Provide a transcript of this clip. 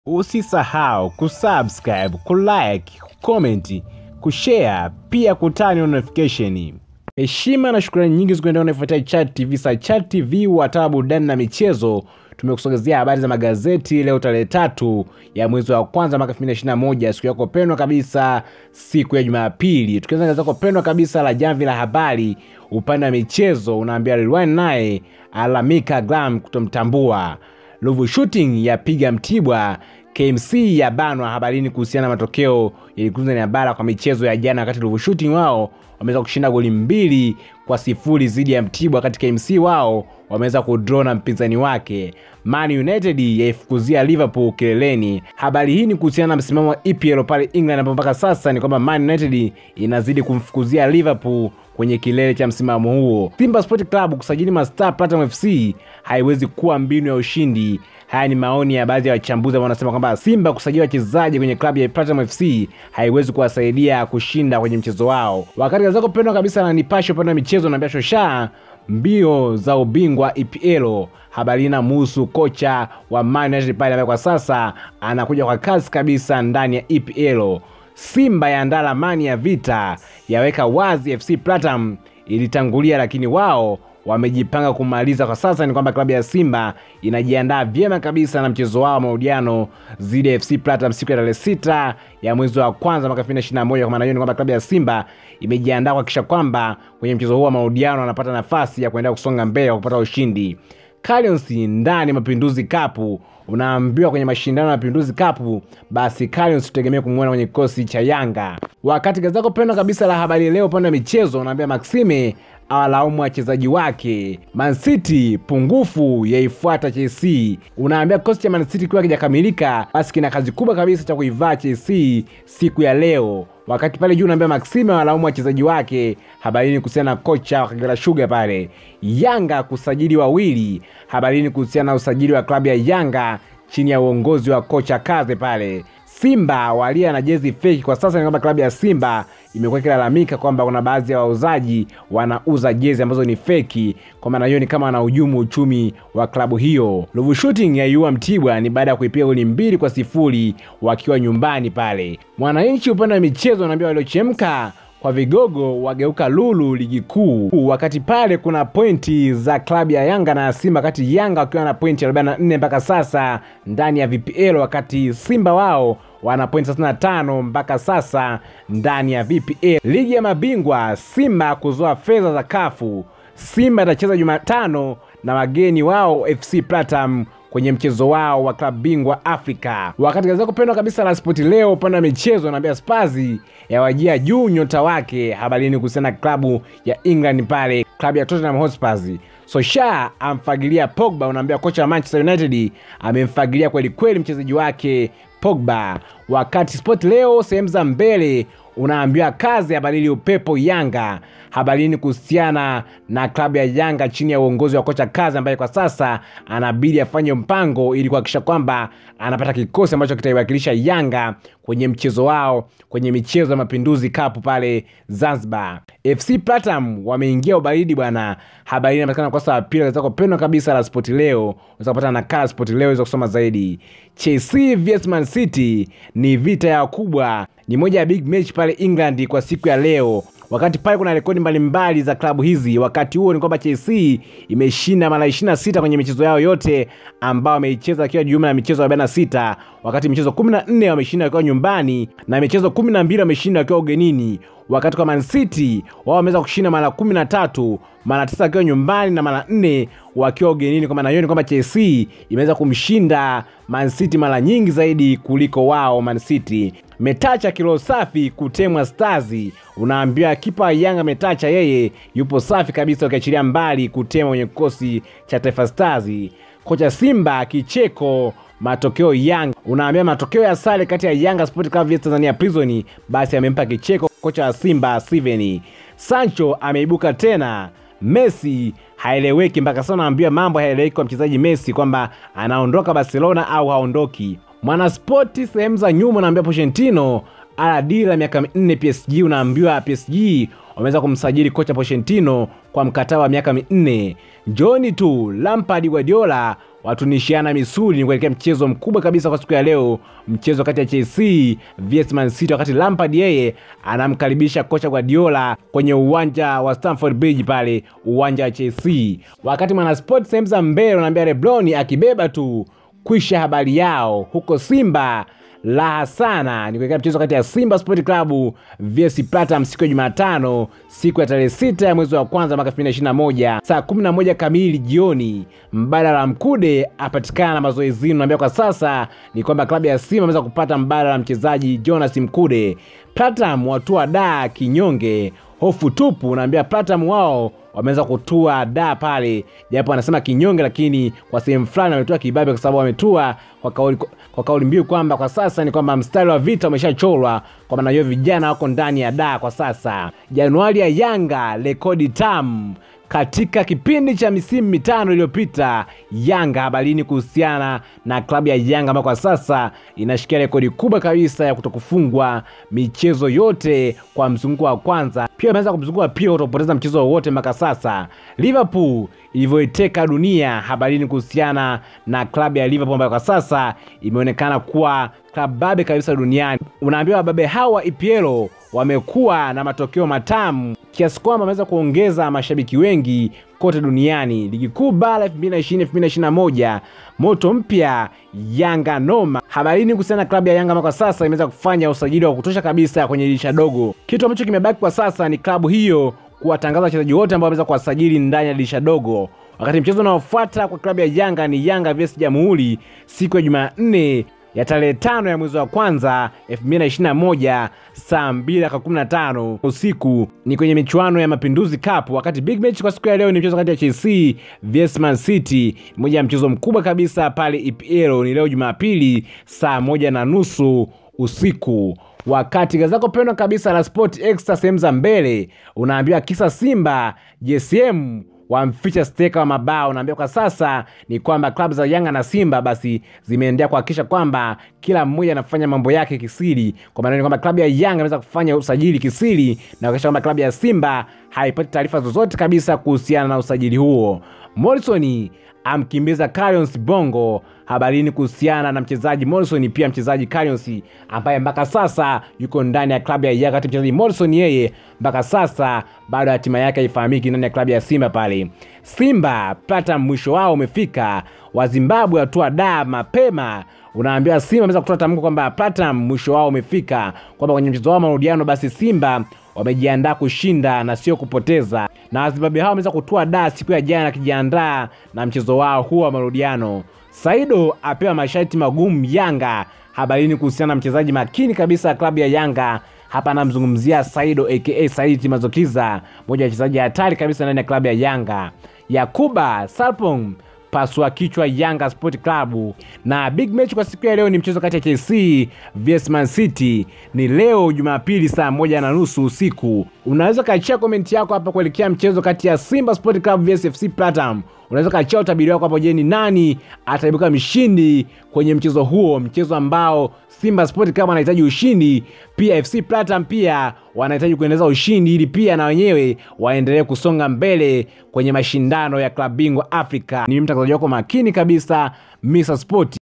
Usisahau kusubscribe, kulike, kucomment, kushare pia kutani notification. Heshima na shukrani nyingi zikuendea unaifuatia Chat TV. Sa Chat TV wataa burudani na michezo, tumekusogezea habari za magazeti leo tarehe tatu ya mwezi wa kwanza mwaka 2021 siku yako pendwa kabisa, siku ya Jumapili. Tukianza gazeti lako pendwa kabisa la Jamvi la Habari upande wa michezo, unaambia Rilwan naye alamika Gram kutomtambua Ruvu Shooting yapiga Mtibwa, KMC ya banwa habarini kuhusiana na matokeo yalikuza ni bara kwa michezo ya jana, wakati Ruvu Shooting wao wameweza kushinda goli mbili kwa sifuri dhidi ya Mtibwa, wakati KMC wao wameweza kudraw na mpinzani wake. Man United yaifukuzia Liverpool kileleni. Habari hii ni kuhusiana na msimamo wa EPL pale England, ambapo mpaka sasa ni kwamba Man United inazidi kumfukuzia Liverpool kwenye kilele cha msimamo huo. Simba Sport Club kusajili mastar Platinum FC haiwezi kuwa mbinu ya ushindi. Haya ni maoni ya baadhi ya wachambuzi ambao wanasema kwamba Simba kusajili wachezaji kwenye klabu ya Platinum FC haiwezi kuwasaidia kushinda kwenye mchezo wao. Wakati gazeti pendwa kabisa na Nipashe upande wa michezo naambia shosha mbio za ubingwa EPL. Habari inamuhusu kocha wa Man United pale ambaye kwa sasa anakuja kwa kasi kabisa ndani ya EPL. Simba yaandaa ramani ya vita, yaweka wazi FC Platinum ilitangulia, lakini wao wamejipanga kumaliza. Kwa sasa ni kwamba klabu ya Simba inajiandaa vyema kabisa na mchezo wao wa marudiano dhidi ya FC Platinum siku ya tarehe sita ya mwezi wa kwanza mwaka 2021. Kwa maana hiyo ni kwamba klabu ya Simba imejiandaa kuhakikisha kwamba kwenye mchezo huo wa marudiano wanapata nafasi ya kuendelea kusonga mbele kwa kupata ushindi. Calions ndani ya Mapinduzi Cup unaambiwa kwenye mashindano ya Mapinduzi Cup, basi Calions tutegemea kumwona kwenye kikosi cha Yanga. Wakati gazeti lako pendwa kabisa la Habari Leo upande wa michezo unaambia Maxime awalaumu wachezaji wake. Man City pungufu yaifuata Chelsea. Unaambia kikosi cha Man City kiwa kijakamilika, basi kina kazi kubwa kabisa cha kuivaa Chelsea siku ya leo. Wakati pale juu unaambia Maxime awalaumu wachezaji wake. Habarini kuhusiana na kocha wa Kagera Sugar pale. Yanga kusajili wawili. Habarini kuhusiana na usajili wa klabu ya Yanga chini ya uongozi wa kocha Kaze pale. Simba walia na jezi feki. Kwa sasa ni kwamba klabu ya Simba imekuwa ikilalamika kwamba kuna baadhi ya wauzaji wanauza jezi ambazo ni feki. Kwa maana hiyo ni kama wanahujumu uchumi wa klabu hiyo. Ruvu Shooting yaiua Mtibwa ni baada ya kuipiga goli mbili kwa sifuri wakiwa nyumbani pale. Mwananchi upande wa michezo wanaambia waliochemka kwa vigogo wageuka lulu ligi kuu, wakati pale kuna pointi za klabu ya Yanga na Simba, wakati Yanga wakiwa na pointi 44 mpaka sasa ndani ya VPL, wakati Simba wao wana pointi 35 mpaka sasa ndani ya VPL. Ligi ya mabingwa, Simba kuzoa fedha za kafu. Simba itacheza Jumatano na wageni wao FC Platinum kwenye mchezo wao wa klabu bingwa Afrika. Wakati gazeti kupendwa kabisa la Spoti Leo upande wa michezo anaambia Spazi yawajia juu nyota wake. Habarini kuhusiana na klabu ya England pale, klabu ya Tottenham Hotspur. Sosha amfagilia Pogba, unaambia kocha wa Manchester United amemfagilia kweli kweli mchezaji wake Pogba. Wakati Sport Leo sehemu za mbele unaambiwa kazi habadili upepo Yanga. Habarini kuhusiana na klabu ya Yanga chini ya uongozi wa kocha Kazi ambaye kwa sasa anabidi afanye mpango ili kuhakikisha kwamba anapata kikosi ambacho kitaiwakilisha Yanga kwenye mchezo wao kwenye michezo ya Mapinduzi Cup pale Zanzibar. FC Platinum wameingia ubaridi bwana. Habari inapatikana kwa sasa pili katika pendwa kabisa la Sport Leo. Unaweza kupata nakala Sport Leo unaweza kusoma zaidi. Chelsea vs Man City ni vita ya kubwa, ni moja ya big match pale England kwa siku ya leo wakati pale kuna rekodi mbalimbali za klabu hizi. Wakati huo ni kwamba Chelsea imeshinda mara 26 kwenye michezo yao yote ambao wameicheza ikiwa jumla ya michezo 46, wakati michezo 14 wameshinda wakiwa nyumbani na michezo 12 wameshinda wakiwa ugenini. Wakati kwa Man City wao wameweza kushinda mara 13, mara 9 wakiwa nyumbani na mara 4 wakiwa ugenini. Kwa maana hiyo ni kwamba Chelsea imeweza kumshinda Man City mara nyingi zaidi kuliko wao Man City. Metacha kilo safi kutemwa Stars. Unaambiwa kipa wa Yanga Metacha yeye yupo safi kabisa, ukiachilia mbali kutemwa kwenye kikosi cha Taifa Stars. Kocha Simba kicheko matokeo Yanga. Unaambia matokeo ya sare kati ya Yanga Sport Club vs Tanzania Prison, basi amempa kicheko kocha wa Simba Steven. Sancho ameibuka tena. Messi haeleweki mpaka sasa, unaambiwa mambo haeleweki kwa mchezaji Messi kwamba anaondoka Barcelona au haondoki. Mwanaspoti sehemu za nyuma unaambia Pochettino ala dira miaka minne PSG. Unaambiwa PSG wameweza kumsajili kocha Pochettino kwa mkataba wa miaka minne. Njoni tu Lampard, Guardiola watunishiana misuli ni kuelekea mchezo mkubwa kabisa kwa siku ya leo, mchezo kati ya Chelsea vs Man City, wakati Lampard yeye anamkaribisha kocha Guardiola kwenye uwanja wa Stamford Bridge pale uwanja wa Chelsea, wakati Mwanasport sehemu za mbele unaambia Rebloni akibeba tu kwisha habari yao huko Simba raha sana ni kuelekea mchezo kati ya Simba Sport Club vs Platinum siku ya Jumatano, siku ya tarehe sita ya mwezi wa kwanza mwaka 2021 saa 11 kamili jioni. Mbadala Mkude apatikana na mazoezini. Naambia kwa sasa ni kwamba klabu ya Simba ameweza kupata mbadala mchezaji Jonas Mkude. Platinum watua daa kinyonge, hofu tupu. Naambia Platinum wao wameweza kutua da pale, japo wanasema kinyonge, lakini kwa sehemu fulani wametua kibabe, kwa sababu wametua kwa kauli, kwa kauli mbiu kwamba kwa sasa ni kwamba mstari wa vita umeshachorwa, kwa maana hiyo vijana wako ndani ya da kwa sasa. Januari ya Yanga rekodi tamu katika kipindi cha misimu mitano iliyopita, Yanga habarini kuhusiana na klabu ya Yanga ambayo kwa sasa inashikia rekodi kubwa kabisa ya kutokufungwa michezo yote kwa mzunguko wa kwanza. Pia wameanza kumzunguka pia kutopoteza mchezo wowote mpaka sasa. Liverpool ilivyoiteka dunia, habarini kuhusiana na klabu ya Liverpool ambayo kwa sasa imeonekana kuwa klabu babe kabisa duniani. Unaambiwa wababe hawa EPL wamekuwa na matokeo matamu kiasi kwamba wameweza kuongeza mashabiki wengi kote duniani. Ligi kuu bara 2020 2021 moto mpya Yanga noma. Habarini kuhusiana na klabu ya Yanga ambayo kwa sasa imeweza kufanya usajili wa kutosha kabisa kwenye dirisha dogo. Kitu ambacho kimebaki kwa sasa ni klabu hiyo kuwatangaza wachezaji wote ambao wameweza kuwasajili ndani ya dirisha dogo, wakati mchezo unaofuata kwa klabu ya Yanga ni Yanga vs Jamhuri siku ya Jumanne ya tarehe tano ya mwezi wa kwanza 2021 saa 2:15 usiku ni kwenye michuano ya Mapinduzi Cup, wakati big match kwa siku ya leo ni mchezo kati ya Chelsea vs Man City, moja ya mchezo mkubwa kabisa pale EPL. Ni leo Jumapili saa moja na nusu usiku wakati gazeti lako pendwa kabisa la Sport Extra sehemu za mbele unaambiwa kisa Simba JSM wamficha steka wa mabao. Unaambia kwa sasa ni kwamba klabu za Yanga na Simba basi zimeendelea kuhakikisha kwamba kila mmoja anafanya mambo yake kisiri, kwa maana ni kwamba klabu ya Yanga imeweza kufanya usajili kisiri na kuhakikisha kwamba klabu ya Simba haipati taarifa zozote kabisa kuhusiana na usajili huo. Morrison amkimbiza Carions Bongo. Habarini kuhusiana na mchezaji Morrison, pia mchezaji Carions ambaye mpaka sasa yuko ndani ya klabu ya Yanga, kati mchezaji Morrison yeye mpaka sasa bado hatima yake haifahamiki ndani ya klabu ya Simba pale. Simba Platinum mwisho wao umefika, Wazimbabwe watua da mapema. Unaambiwa Simba ameweza kutoa tamko kwamba Platinum mwisho wao umefika, kwamba kwenye mchezo wao marudiano basi Simba wamejiandaa kushinda na sio kupoteza, na Wazimbabwe hao wameweza kutua da siku ya jana akijiandaa na mchezo wao huo wa marudiano. Saido apewa masharti magumu Yanga. Habarini kuhusiana na mchezaji makini kabisa ya klabu ya Yanga. Hapa anamzungumzia Saido aka Saidi Mazokiza, mmoja wa wachezaji hatari kabisa ndani ya klabu ya Yanga. Yakuba Sarpong pasua kichwa Yanga Sport Club. Na big match kwa siku ya leo ni mchezo kati ya Chelsea vs Man City, ni leo Jumapili saa moja na nusu usiku. Unaweza kaachia komenti yako hapa kuelekea mchezo kati ya Simba Sport Club vs FC Platinum. Unaweza kaachia utabiri wako hapo. Je, ni nani ataibuka mshindi kwenye mchezo huo, mchezo ambao Simba Sport Club wanahitaji ushindi, pia FC Platinum pia wanahitaji kuendeleza ushindi ili pia na wenyewe waendelee kusonga mbele kwenye mashindano ya klabu bingwa Afrika. Ni mtangazaji wako makini kabisa Mr Sport.